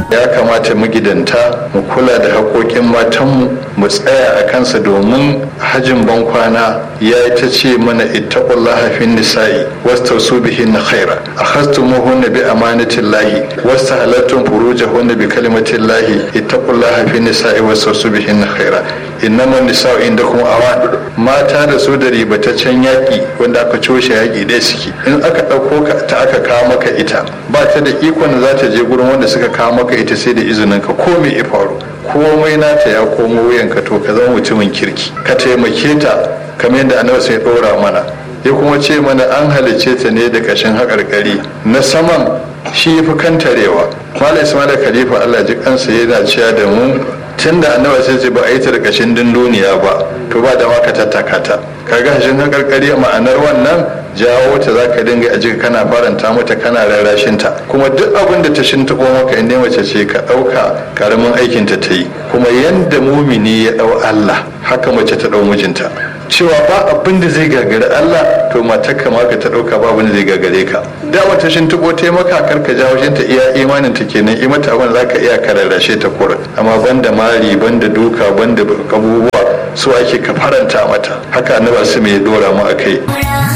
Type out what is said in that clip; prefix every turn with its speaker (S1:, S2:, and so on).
S1: ya kamata magidanta mu kula da haƙoƙin matanmu mu tsaya a kansa domin hajin bankwana ya yi ta ce mana ittaqullaha fin nisa'i wastausu bihin khaira akhastumuhunna bi amanatillahi wastahalattum furujahunna bi kalimatillahi ittaqullaha fin nisa'i wastausu bihin khaira innaman nisa'u indakum awan mata da su da ribataccen yaƙi wanda aka coshe yaƙi ɗaya suke in aka ɗauko ka ta aka kawo maka ita ba ta da ikon da za ta je gurin wanda suka kawo maka ita sai da izinin ka ko me ya faru komai nata ya komo wuyanka to ka zama mutumin kirki ka taimake ta kamar yadda annabi sai ɗora mana ya kuma ce mana an halicce ta ne da ƙashin haƙarƙari na saman shi ya fi kantarewa malam ismail khalifa allah ji kansa yana cewa da mu tun da annabi sai ce ba a yi ta da ƙashin dunduniya ba to ba da ma ka tattaka ta kaga hashin haƙarƙari ma'anar wannan jawo ta za ka dinga a jika kana faranta mata kana rarrashin ta kuma duk abin da ta shintaɓo maka inda mace ce ka ɗauka karamin aikin ta ta yi kuma yanda mumini ya ɗau Allah haka mace ta ɗau mijinta cewa ba abin da zai gagari Allah to matarka ma ka ta ɗauka ba abin da zai gagare ka da wata shintaɓo ta maka kar ka jawo ta iya imanin ta kenan i mata abin za ka iya ka rarrashe ta kura amma banda mari banda duka banda abubuwa su ake ka faranta mata haka annabi su mai dora mu akai